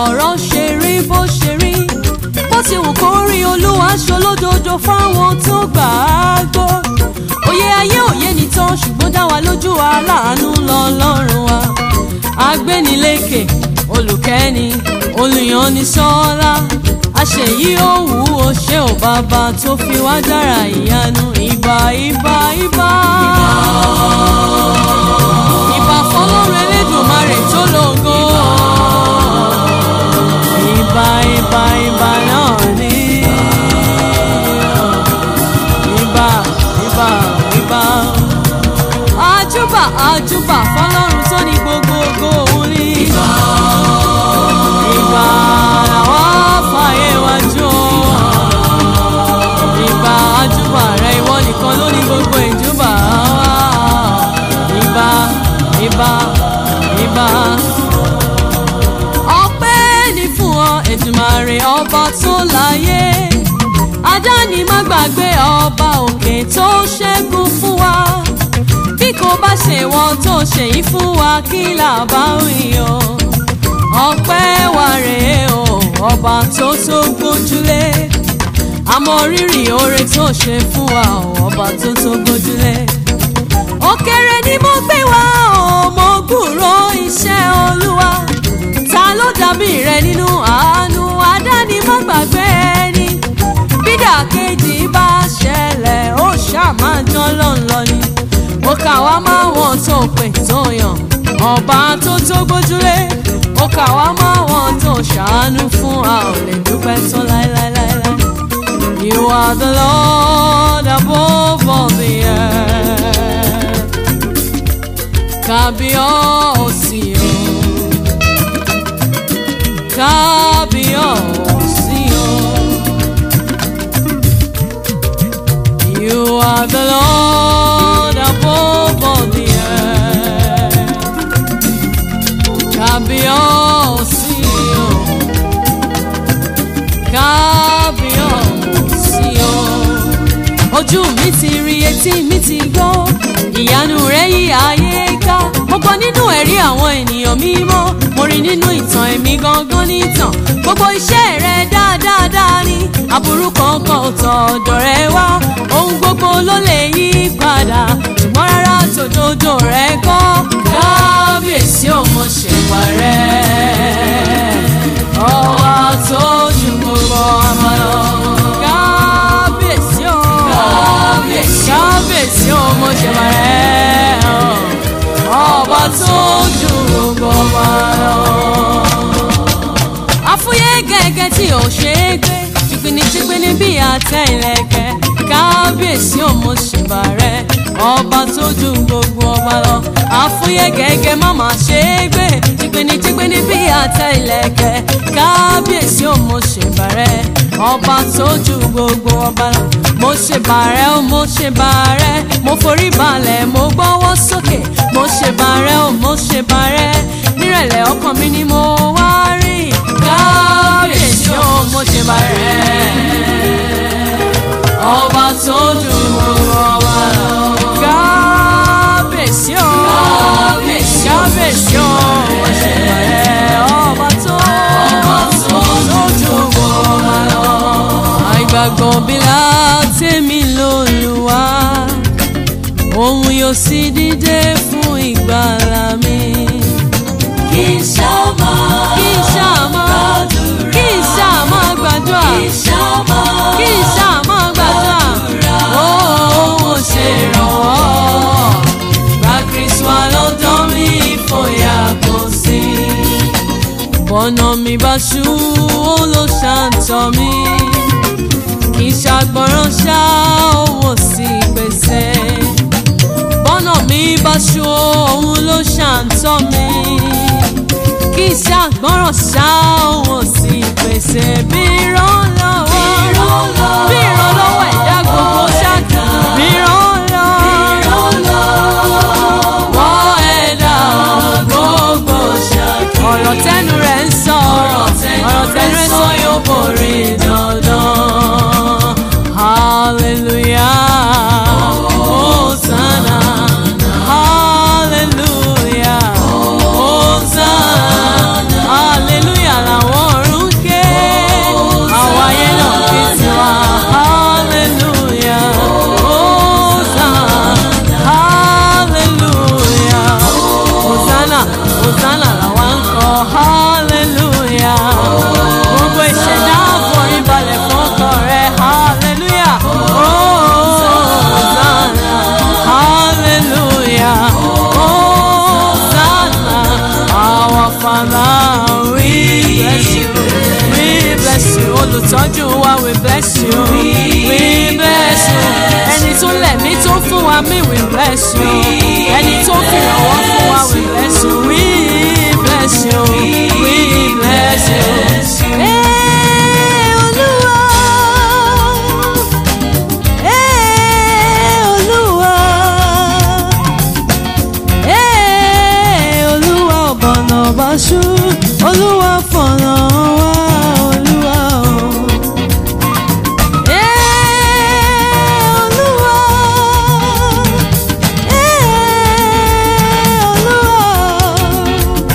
ọ̀rọ̀ ṣe rí bó ṣe rí bó ti wù kó rí olúwa ṣolódodo fáwọn tó gbà á gbọ́ òye ayé òye nìtàn ṣùgbọ́n dá wa lójú aláàánú lọ́lọ́run wa agbénilékè olùkẹ́ni olùyànnisọ́lá àṣeyí òwú o ṣé ò bàbá tó fi wá dára ìyanu ìbà ìbà ìbà. ìbà fọlọ́run elédùnmarè tó lógo. ìbà ìbà ìbà náà ní. ìbà ìbà ìbà. àjúbà àjúbà fọlọ́run tó ní gbogbogbò òun ní. ìbà ìbà làwọn fàyè wájú o. ìbà àjúbà rẹ ìwọ nìkan ló ní gbogbo ìjúbà wa. ìbà ìbà ìbà. ọpẹ́ ní fún ọ Èdùmàrè ọba tó láyé adáni má gbàgbé ọba òkè tó ṣẹ́gun fún wa bí kò bá ṣe wọn tó ṣe yìí fún wa kí là bá wí o ọpẹ́ wa rèé o ọba tó tó gbójúlé àmọ́ rírì oore tó ṣe fún wa o ọba tó tó gbójúlé òkèrè ni mo gbé wá o mo gbúrò iṣẹ́ olúwa ta ló dàbí rẹ nínú àánú adáni má gbàgbé ẹni bídà kejì bá ṣẹlẹ̀ ó ṣàmájọ́ lọ́nlọ́ ni ó kà wá máa wọ́n tó pè tó yàn ọba tó tó gbójúlé ó kà wá máa wọ́n tó ṣàánú fún a ò lè dúpẹ́ tó láéláéláé. You are the Lord above all the earth. Kábíyọ̀sí o. Kábíyọ̀sí o. You are the Lord above all the earth. Kábíyọ̀sí o. Kábíyọ̀sí o. Ojú mi ti rí etí mi ti gbọ́ ìyanu rẹ̀ yí ayé ká mo gbọ́ nínú ẹ̀rí àwọn ènìyàn mímọ́ mo rí nínú ìtàn èmi gangan nìtàn gbogbo iṣẹ́ rẹ̀ dáadáa ni aburú kankan ò tọ̀ ọ̀dọ̀ rẹ̀ wá ohun gbogbo ló lè yí padà ṣùgbọ́n rárá tòdodo rẹ̀ kọ́ kábíyèsí ò mọ̀ ṣèwà rẹ̀ ọba tó ju gbogbo ọmọ lọ. kábíyèsí ò kábíyèsí ò mọ̀ ṣèwà rẹ̀ ọba tó ju gbogbo ọmọ lọ. àfúyẹ́ gẹ́gẹ́ tí ò ṣe é gbé jìgbìnìjìgbìnì bí àtẹ ìlẹ̀kẹ̀ kábíyèsí ò mọ̀ ṣèwà rẹ̀ ọba tó ju gbogbo ọba lọ àfúyẹ́ gẹ́gẹ́ má má ṣe é gbé jìgbìnìjìgbìnì bí àtẹ ìlẹ̀kẹ̀ kábíyèsí ò mo ṣe bàrẹ̀ ọba tó ju gbogbo ọba lọ mo ṣe bàrẹ̀ ó mo ṣe bàrẹ̀ mo forí balẹ̀ mo gbọ́wọ́ sókè mo ṣe bàrẹ̀ ó mo ṣe bàrẹ̀ nírẹ̀lẹ̀ ọkàn mi ni mo wá rí kábíyèsí ò mo ṣe bàrẹ̀ ọba tó ju gbogbo ọba lọ kábíyèsí ò kábíyèsí ò mo ṣe bàrẹ̀ ọba tó tó ju gbogbo ọba lọ àìgbàgbọ́ bí látẹ̀mí lóluwà òun yóò sì dìde fún ìgbàlà mi. kì í ṣàmà kí n ṣàmọ́ kí n ṣàmọ́ gbàdúrà kì í ṣàmà kí n ṣàmọ́ gbàdúrà ó ó ṣe ìrànwọ́ gba kristu alọ́dọ́ mi ìfòyà kò sí. bọ́nà mi bá ṣú ó ló ṣàǹtọ̀ mi kì í ṣàgbọ́ràn ṣá owó sí pèsè bọ́nà mi bá ṣú òun ló ṣàǹtọ̀ mi kì í ṣàgbọ́ràn ṣá owó sí pèsè bí ìrànlọ́wọ́ bí ìrànlọ́wọ́ ẹ̀dá gbogbo ṣáàkì bí ìrànlọ́wọ́ ẹ̀dá gbogbo ṣáàkì ọ̀rọ̀ tẹnu rẹ̀ ń sọ ọ̀rọ̀ tẹnu rẹ̀ ń sọ yóò borí dandan hallelujah hosanna hallelujah hosanna hallelujah làwọn mi we bless you ẹni tó fi ìrànwọ́ fún wa we bless you we bless you we bless you. Ee, Olúwa. Ee, Olúwa. Ee, Olúwa ọ̀bọ̀nà ọ̀bàṣú Olúwa fọ̀nà wá Olúwa o. Ee, Olúwa. Ee, Olúwa.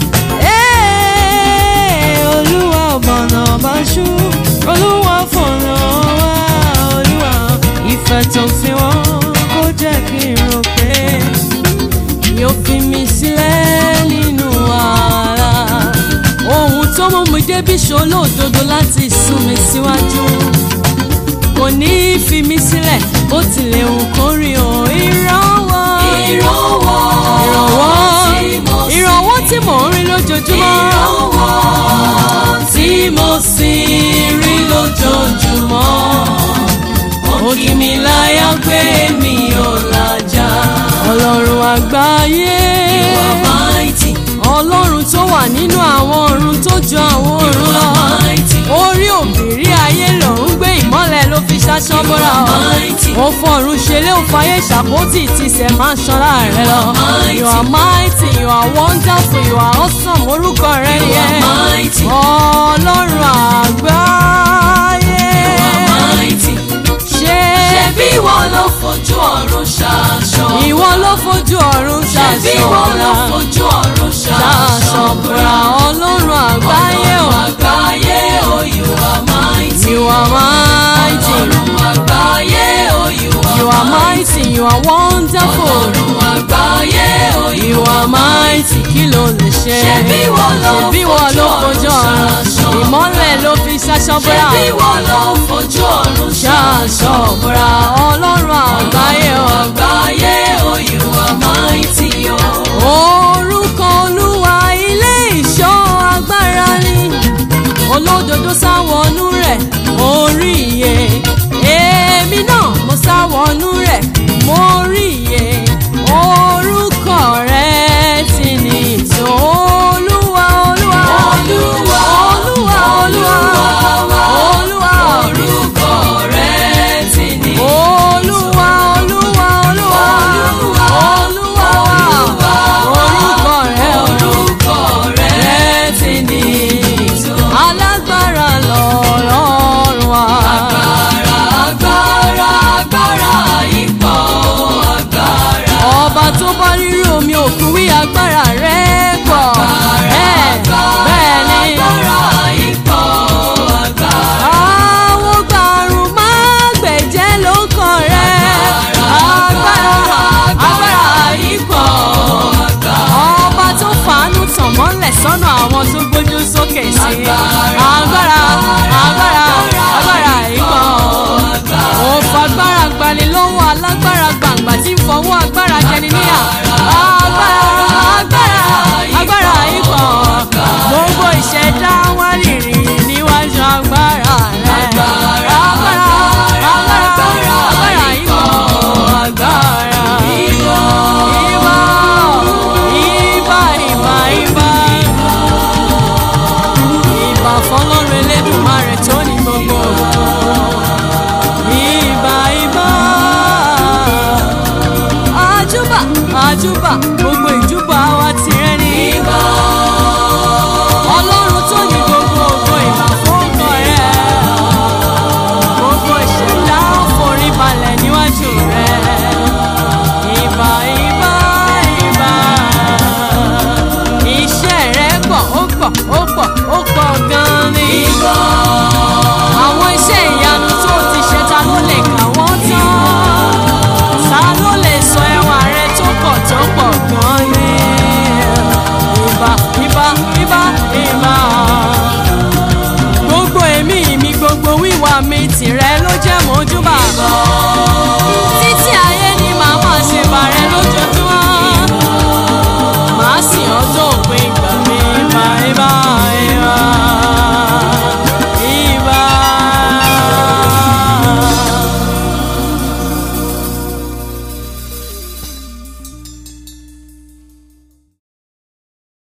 Ee, Olúwa ọ̀bọ̀nà ọ̀bàṣú Olúwa fọ̀nà wá Olúwa. Ìfẹ́ tó fi wọ́n kó jẹ́ kí n rò pé yóò fi mi sílẹ̀ nínú wàhálà. ohun tó mú mi débi ṣolódodo láti sún mi síwájú. kò ní í fi mi sílẹ̀ bó tilẹ̀ hù kó rí o. ìrànwọ́ Ìrànwọ́ tí mo sì- ìrànwọ́ tí mò ń rí lójoojúmọ́. Ìrànwọ́ tí mo sì rí lójoojúmọ́. ó kì mí láyà pé mi ò làjà. ọlọ́run àgbáyé. You are mighty. ọlọ́run tó wà nínú àwọn ọ̀run tó ju àwọn You ọ̀run lọ. are mighty. orí òbírí ayé lòún gbé ìmọ́lẹ̀ ló fi ṣaṣọ bọ́ra You ọ̀. are mighty. ó fọ̀run ṣẹlẹ̀ ó fàyè ṣàpótì tìṣẹ̀ máa ń ṣọ́ra rẹ lọ. mighty. you are mighty you are wonderful you are awesome orúkọ rẹ You are yẹn. mighty. ọlọ́run àgbáyé. You are mighty. ṣé Ṣebí ìwọ ló fojú ọ̀run ṣaṣọ. ìwọ ló fojú ọ̀run Ṣebí ìwọ ló ṣàṣọra fojú ọ̀run ṣaṣọ. ṣàṣọra ọlọ́run àgbáyé o. Ọlọ́run àgbáyé o, you are mighty. You are mighty. Ọlọ́run àgbáyé o, you are You are mighty, you are wonderful. Ọlọ́run àgbáyé o, You are mighty, kí ló lè ṣe? Ṣebí ìwọ ló Ṣebí ìwọ ló fojú fojú ọ̀run ọ̀run. ṣaṣọ. Ìmọ́lẹ̀ ló fi ṣaṣọ búra. Ṣebí ìwọ ló fojú ọ̀run Ṣaṣọ búra ọlọ́run àgbáyé o. àgbáyé o, you are mighty o. Orúkọ Olúwa ilé ìṣọ́ agbára ni. Olódodo sáwọnú rẹ̀ orí iye. Èmi náà mo sáwọnú rẹ̀ mo rí iye. Orúkọ rẹ̀ ti ní ìtò Olúwa Olúwa. Olúwa, Olúwa Olúwa. Olúwa. Orúkọ rẹ̀ ti ní Olúwa Olúwa Olúwa. Olúwa, Olúwa. Olúwa. Orúkọ rẹ̀ Olúwa orúkọ rẹ̀ rẹ̀ ti ní alágbára lọ́rọ̀ wa. agbára agbára agbára ipò agbára. ọba tó bá rírú omi òkun wí agbára rẹ̀ pọ̀. Ẹ̀, bẹ́ẹ̀ ni agbára ipò agbára. àwọn gbàrún máa gbẹ̀jẹ́ ló kàn rẹ̀. agbára agbára ipò. ọba tó fàánú tàn mọ́lẹ̀ sọ́nà àwọn tó gbójú sókè sí. agbára agbára agbára ipò. ó fagbára gbani lọ́wọ́ alágbára gbàǹgbà tí ń fọwọ́ agbára jẹni níyà. agbára agbára agbára ipò. gbogbo ìṣẹ̀dá wá rìnrìn níwájú agbára rẹ̀. agbára agbára agbára ipò. agbára ìbò ìbò ìbà ìbà ìbà. ìbà fọlọ́run elédùnmarè tó ní gbogbo. ìbà ìbà. àjùbà àjùbà mo